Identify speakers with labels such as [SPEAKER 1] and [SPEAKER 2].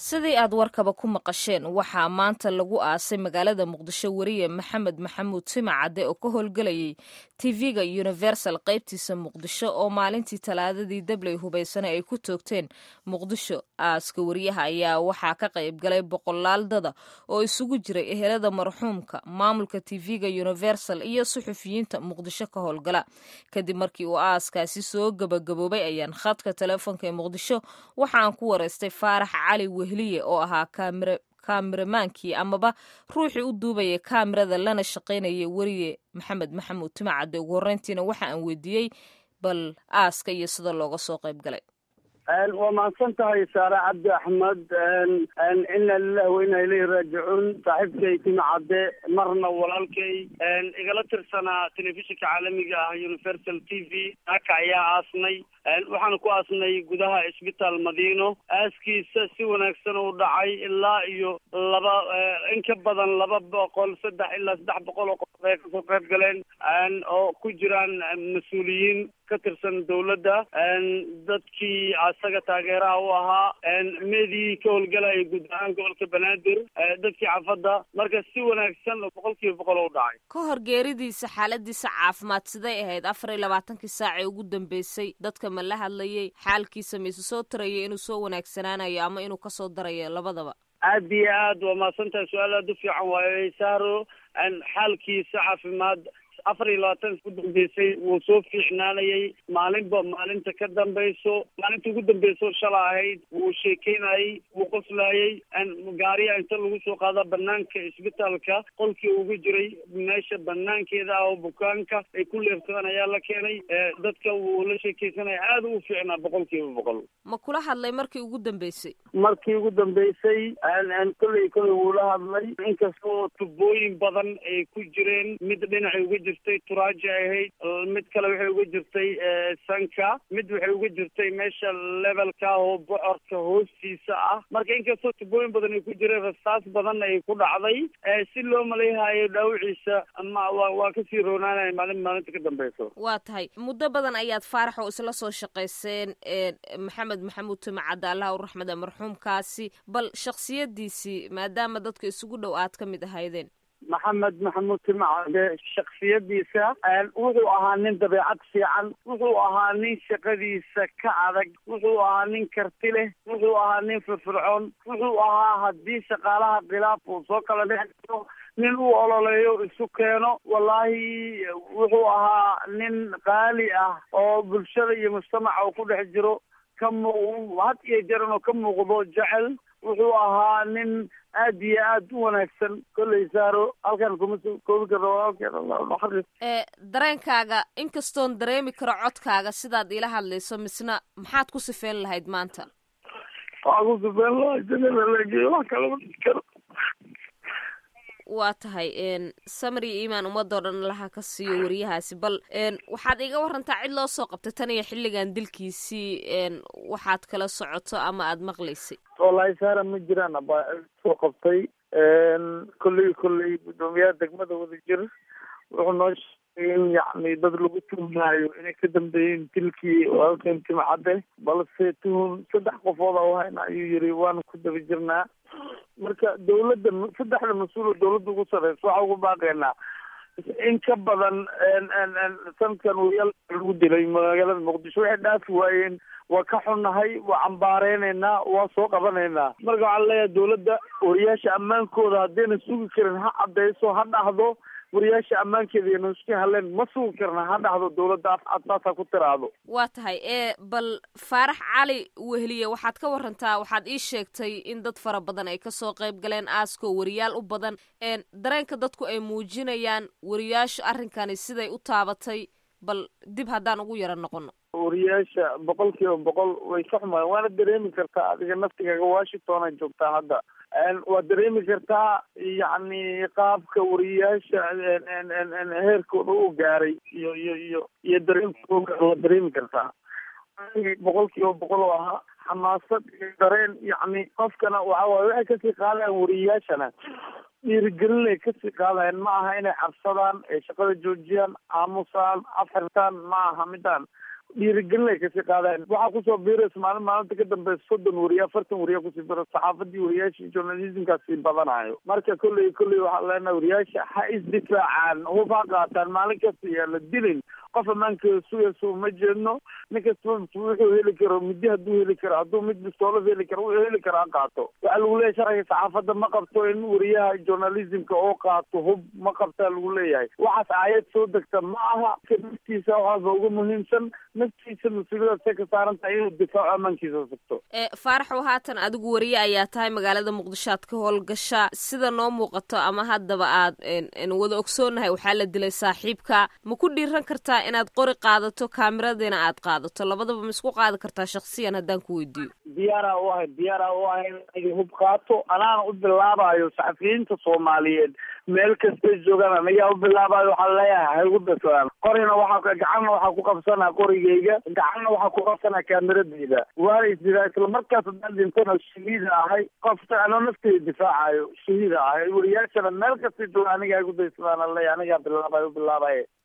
[SPEAKER 1] sidii aad warkaba ku maqasheen waxaa maanta lagu aasay magaalada muqdisho weriye maxamed maxamuud simacadde oo ka howlgelayay tv-ga universal qaybtiisa muqdisho oo maalintii talaadadii dabley hubaysane ay ku toogteen muqdisho aaska weriyaha ayaa waxaa ka qayb galay boqolaal dada oo isugu jiray ehelada marxuumka maamulka tv-ga universal iyo suxufiyiinta muqdisho ka howlgala kadib markii uu aaskaasi soo gabagaboobay ayaan khadka teleefonka ee muqdisho waxaan ku wareystay faarax cali wehliye oo ahaa kaameramaankii amaba ruuxii u duubayay kaamirada lana shaqaynayay weriye maxamed maxamuud timacadde ugu horreyntiina waxa aan weydiiyey bal aaska iyo sida looga soo qayb galay
[SPEAKER 2] waa mahadsan tahay saare cabdi axmed ina lilahi wa inaa ilayhi raajicuun saaxiibkay timacadde marna walaalkay igala tirsanaa telefishinka caalamiga ah universal t v aka ayaa aasnay waxaana ku aasnay gudaha isbitaal madiino aaskiisa si wanaagsan u dhacay ilaa iyo laba in ka badan laba boqol saddex ilaa saddex boqol oo qof ay kasoo qayb galeen oo ku jiraan mas-uuliyiin ka tirsan dawladda dadkii asaga taageeraha u ahaa meedii ka howlgalaya guud ahaan gobolka banaadir dadkii xaafadda marka si wanaagsan boqol kiiba boqol u dhacay
[SPEAKER 1] ka hor geeridiisa xaaladiisa caafimaad siday ahayd afar iyo labaatankii saacee ugu dambeysay dadka ma la hadlayay xaalkiisa mise soo tarayay inuu soo wanaagsanaanayo ama inuu kasoo darayo labadaba
[SPEAKER 2] aad iyo aad waa mahadsantahay su-aal aad u fiican waayo saaro xaalkiisa caafimaad afar iyo labaatan ku dambeysay wuu soo fiicnaanayay maalinba maalinta ka dambayso maalinta ugu dambeyso shala ahayd wuu sheekeynayay wuu qoslayay gaariya inta lagu soo qaada banaanka isbitaalka qolkii ugu jiray meesha banaankeeda ah oo bukaanka ay ku leefsadaan ayaa la keenay dadka wuu la sheekeysanaya aada u fiicnaa boqol kiiba boqol
[SPEAKER 1] ma kula hadlay markii ugu dambeysay
[SPEAKER 2] markii ugu dambeysay kolley kolley wuu la hadlay inkastoo tubooyin badan ay ku jireen mid dhinacay uga jirtay turaaji ahayd mid kale waxay uga jirtay sanka mid waxay uga jirtay meesha levelka oo bocorka hoostiisa ah marka inkastoo tubooyin badan ay ku jireen rasaas badan ay ku dhacday si loo malayhayo dhaawiciisa ma wa waa kasii roonaanaya maalin maalinta ka dambeyso
[SPEAKER 1] waa tahay muddo badan ayaad faarax oo isla soo shaqayseen maxamed maxamuud timacadde allah u raxmada marxuumkaasi bal shaksiyadiisii maadaama dadka isugu dhow aad ka mid ahaydeen
[SPEAKER 2] maxamed maxamuud timacade shaksiyadiisa wuxuu ahaa nin dabeecad fiican wuxuu ahaa nin shaqadiisa ka adag wuxuu ahaa nin karti leh wuxuu ahaa nin firfircoon wuxuu ahaa haddii shaqaalaha khilaaf uu soo kala dhex jiro nin uu ololeeyo isu keeno wallaahi wuxuu ahaa nin qaali ah oo bulshada iyo mujtamaca uu ku dhex jiro ka muuq had iyo jaran oo ka muuqdo jecel wuxuu ahaa nin aad iyo aad u wanaagsan kolley saaro halkan kuma soo koobi karno walaalkeen
[SPEAKER 1] dareenkaaga inkastoon dareemi karo codkaaga sidaad ila hadlayso misna maxaad ku sifeyn lahayd maanta
[SPEAKER 2] waxaa ku sifeyn lahaa janada lageeyo wax kalama karo
[SPEAKER 1] waa tahay samar iyo iimaan ummadoo dhan laha ka siiyo weriyahaasi bal waxaad iga warantaa cid loo soo qabtay tan iyo xilligan dilkiisii waxaad kala socoto ama aada maqlaysay
[SPEAKER 2] wallaahi saara ma jiraan abaa soo qabtay kolley kolley guddoomiyaha degmada wadajir wuxuu noo sheegay in yacni dad lagu tuhmaayo inay ka dambeeyeen dilkii walaalkeen timcadde balse tuhum saddex qofood a hayna ayuu yiri waana ku daba jirnaa marka dawladda saddexda mas-uul oo dawladda ugu sarreysa waxaa ugu baaqeynaa in ka badan sanadkan wariyaal lagu dilay magaalada muqdisho waxay dhaafi waayeen waa ka xunnahay waa cambaareynayna waa soo qabanaynaa marka waxaan leeyahay dawladda wariyaasha ammaankooda haddayna sugi karin ha caddayso ha dhahdo wariyaasha ammaankeeda iyo nuski haleen ma sugi karna ha dhahdo dawladda afcadsaasa ku tiraahdo
[SPEAKER 1] waa tahay ee bal faarax cali wehliye waxaad ka warantaa waxaad ii sheegtay in dad fara badan ay kasoo qayb galeen aaskoo wariyaal u badan dareenka dadku ay muujinayaan wariyaasha arrinkani siday u taabatay bal dib haddaan ugu yaro noqono
[SPEAKER 2] wariyaasha boqol kiiba boqol way ka xumaayeen waana dareemi kartaa adiga naftigaaga washingtona joogtaa hadda waad dareemi kartaa yacni qaabka wariyaasha heerkooda u gaaray iyo iyo iyo iyo dareenkooda waad dareemi kartaa boqol kiiba boqol oo ahaa xamaasad iyo dareen yacni qofkana waxa waaye waxay kasii qaadayaan wariyaashana dhiirigelinay kasii qaadayaan ma aha inay cabsadaan ay shaqada joojiyaan aamusaan afxirtaan ma aha midaan dhiirigelin ay kasii qaadeen waxaa kusoo biiraysa maalin maalinta ka dambeysa soddon wariye afartan wariye kusii biro saxaafadii wariyaashii journalismkaas sii badanayo marka kolley kolley waxaa leenahay wariyaasha ha isdifaacaan hub ha qaataan maalin kasta yaa la dilin qof ammaankeeda sugaysa uma jeedno nin kasta wuxuu heli karo midi hadduu heli karo hadduu mid bistoolad heli karo wuxuu heli karo ha qaato waxaa lagu leeyahay sharciga saxaafadda ma qabto in wariyaha journalismka oo qaato hub ma qabtaa lagu leeyahay waxaas aayad soo degta ma aha naftiisa waxaaba uga muhiimsan naftiisa mas-uuliyadaad say ka saaran tahay inuu difaaco ammaankiisa sugto
[SPEAKER 1] faaraxow haatan adigu wariye ayaa tahay magaalada muqdisho aad ka howlgasha sida noo muuqato ama haddaba aad wada ogsoonahay waxaa la dilay saaxiibka ma ku dhiiran kartaa inaad qori qaadato kaamiradiina aad qaadato labadaba ma isku qaadi kartaa shaksiyan haddaan ku weydiiyo
[SPEAKER 2] diyaara u ahay diyaara u ahay in hub qaato anaana u bilaabayo saxafiyiinta soomaaliyeed meel kastay joogaan anagaa u bilaabayo waxaa leeyahay ha igu dasaan qorina waxaa gacanna waxaa ku qabsanaa qorigeyga gacanna waxaa ku qabsanaa kaamiradeyda waana isdiraa isla markaas haddaan dhintana shahiida ahay qofta anoo nafteyda difaacayo shahiida ahay wariyaashana meel kastay joogaan anigaa igu daysadaan leeyahay anigaa bilaabayo u bilaabaye